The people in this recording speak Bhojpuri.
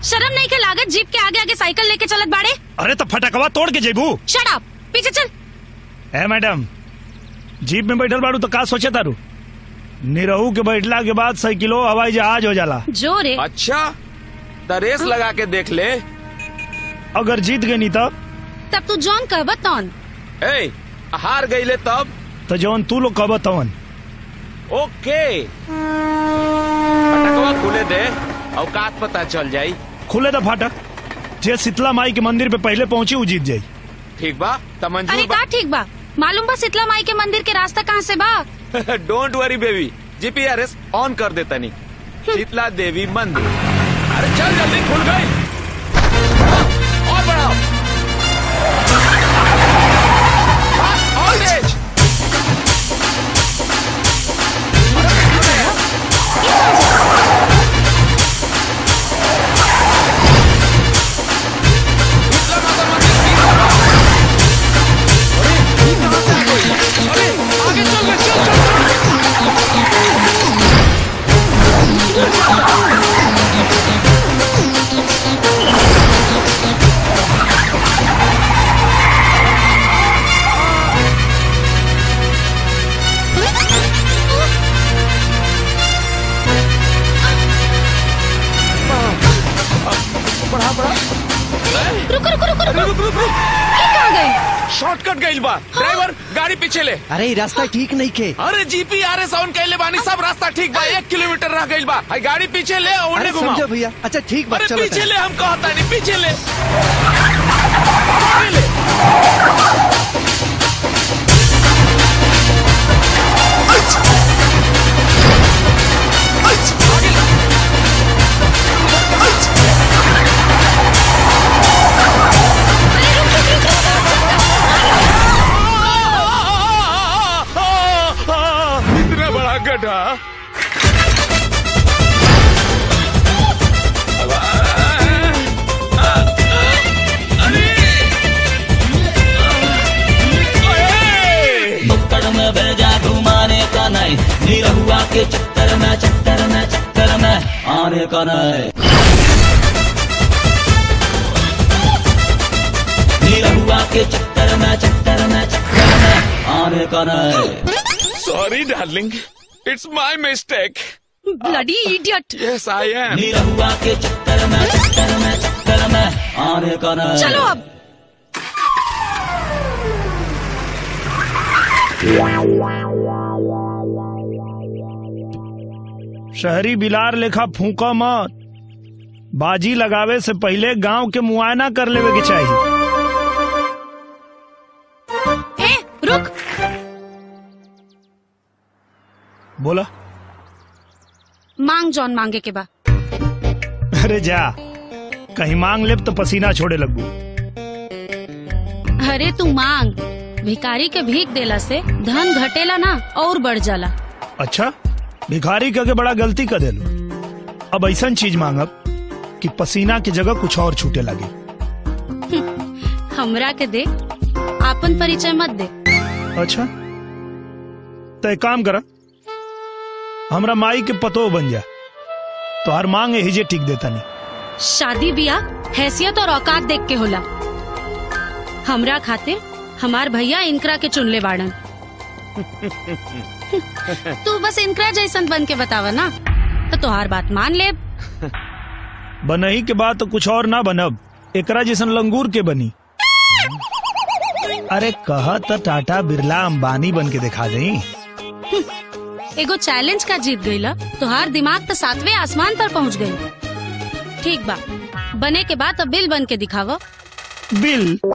शर्म नहीं के लागत जीप के आगे आगे साइकिल लेके चलत बाड़े अरे तो फटकवा तोड़ के जेबू शट अप पीछे चल है मैडम जीप में बैठल बाड़ू तो का सोचे तारू निरहू के बैठला के बाद साइकिलो हवाई जहाज हो जाला जो रे अच्छा त रेस लगा के देख ले अगर जीत गई तब तब तू जॉन कहबत तौन ए हार गईले तब तो जौन तू लोग कहब तवन ओके फटकवा खुले दे औकात पता चल जाई खुले दा फाटक जे शीतला माई के मंदिर पे पहले पहुंची वो जीत जाई ठीक बा त अरे मंजूर का ठीक बा मालूम बा शीतला माई के मंदिर के रास्ता कहाँ से बा बा don't worry baby GPRS on कर दे तनी शीतला देवी मंदिर अरे चल जल्दी खुल गई और बढ़ाओ फास्ट ऑन तेज शीतला माता मंदिर की अरे ये कहाँ से आ गई? अरे आगे चल गए चल चल बढ़ा बढ़ा रुको रुको रुको अरे रुको रुक रुक रुक ये कहाँ गई शॉर्टकट गइल बा ड्राइवर गाड़ी पीछे ले अरे ई रास्ता ठीक नहीं के अरे जीपीआरएस ऑन कैले बानी सब रास्ता ठीक बा एक किलोमीटर रह गइल बा हाय गाड़ी पीछे ले और अरे उन्हें घुमाओ समझो भैया अच्छा ठीक बात अरे चलो पीछे तनी। ले हम कहता नहीं पीछे ले आगे ले आगे ले। इतना बड़ा गड्ढा नुक्कड़ में भेजा घुमाने का नहीं निरहुआ के चक्कर में चक्कर में चक्कर में आने का नहीं निरहुआ के चक्कर में चक्कर में चक्कर में आने का नहीं sorry darling it's my mistake bloody idiot yes I am Nirahua के चक्कर में चक्कर में चक्कर में आने का नहीं चलो अब शहरी बिलार लेखा फूका मत बाजी लगावे से पहले गांव के मुआयना कर लेवे के चाहिए ए रुक बोला मांग जॉन मांगे के बा अरे जा कहीं मांग लेब तो पसीना छोड़े लगू अरे तू मांग भिकारी के भीख देला से धन घटेला ना और बढ़ जाला अच्छा भिखारी के बड़ा गलती कर देलो अब ऐसा चीज मांगब कि पसीना की जगह कुछ और छूटे लगे हमरा के दे आपन परिचय मत दे अच्छा तो एक काम करा हमरा माई के पतो बन जा तो हर मांग हिजे टिक देता नहीं शादी बियाह हैसियत और औकात देख के होला हमरा खातिर हमार भैया इनकरा के चुनले बाड़न तू बस इनकरा जैसन बन के बतावा ना तो तोहार बात मान ले बनही के बाद तो कुछ और ना बनब एकरा जैसन लंगूर के बनी अरे कह तो टाटा बिरला अंबानी बन के दिखा दई एगो चैलेंज का जीत गईला तोहार दिमाग तो सातवें आसमान पर पहुंच गई ठीक बा बने के बाद अब बिल बन के दिखावा बिल